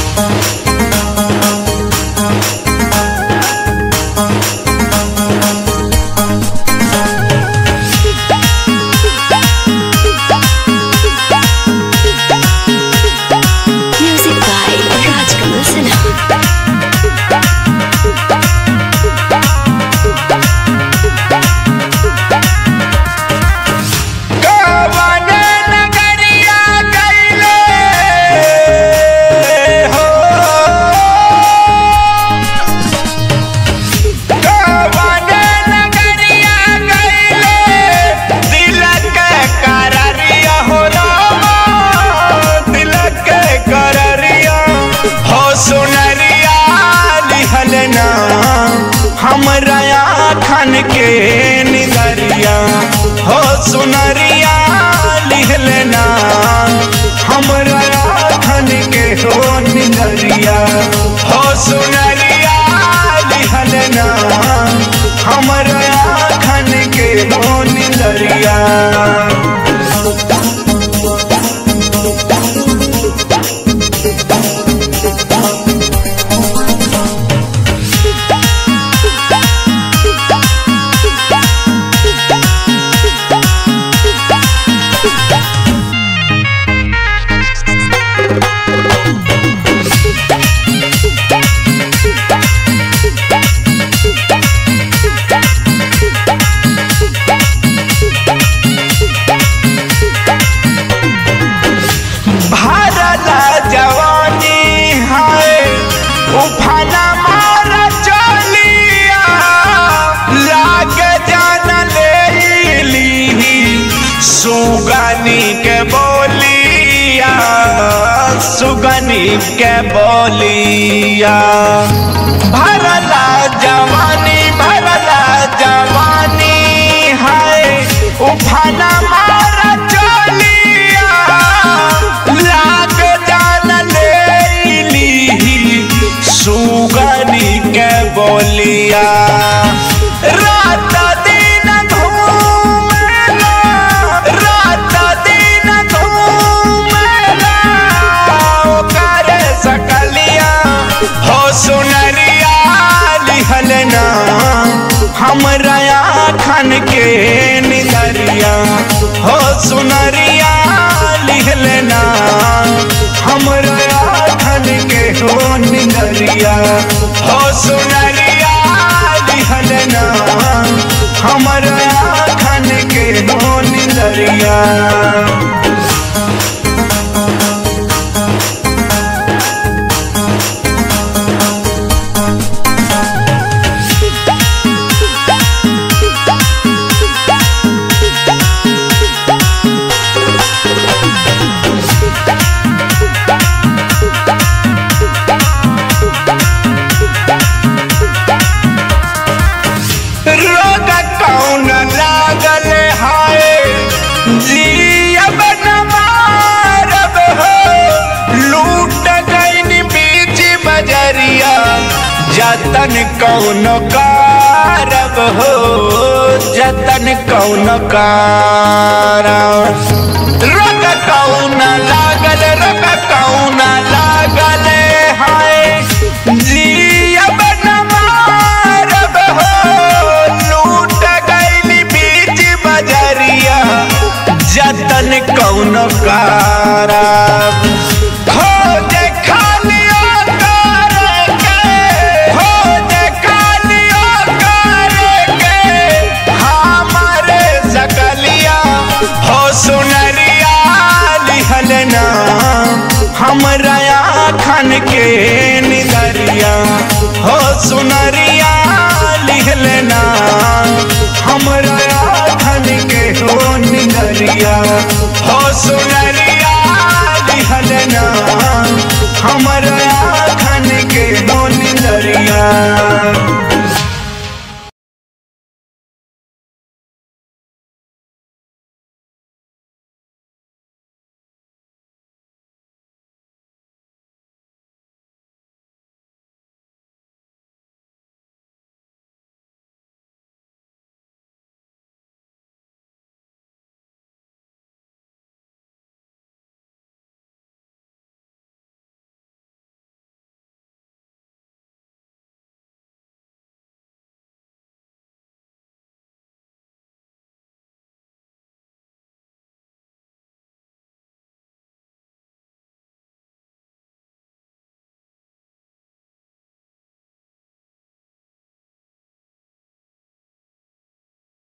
Music by Rajkamal Sinha. कवन नगरिया गइले हो कवन नगरिया गइले दिलक कररिया हो रामा दिलक कररिया हो सुनरिया लिहल ना हमरा आखन के निदरिया हो सुनरिया लिहल ना हमरा आखन के हो निदरिया हो सुनरिया लिहल ना हमरा आखन के हो निदरिया भारला जवानी है उफाना मारा चलिया लाग जान ले ली सुगनी के बोलिया सुगनी के बोलिया भरला जवानी भरला जवानी है उफाना मारा चलिया लाग जान ले ली सुगनी के बोलिया रात दिन घूमेला रात दिन घूमेला ओकर सकलिया हो सुनरिया लिहल ना हमरा आखन के निदरिया हो सुनरिया लिहल ना हमरा आखन के हो निदरिया हो सुनरिया लिहल ना हमरा आखन के हो निदरिया रोग कौन लागल हाय जियब न मारब हो लूट गईन बीच बजरिया जतन कौन कारब हो जतन कौन कारब रोग कौन लागल रोग कौन लागल हाय जियब न मारब हो लूट गईली बीच बजरिया जतन कौन कारब हो देखा लियो कर के हो देखा लियो कर के हमारे सकलिया हो सुनरिया लिहल ना हमरा आखन के निदरिया हो सुनरिया लिहल ना हमरा आखन के हो निदरिया हो सुनरिया लिहल ना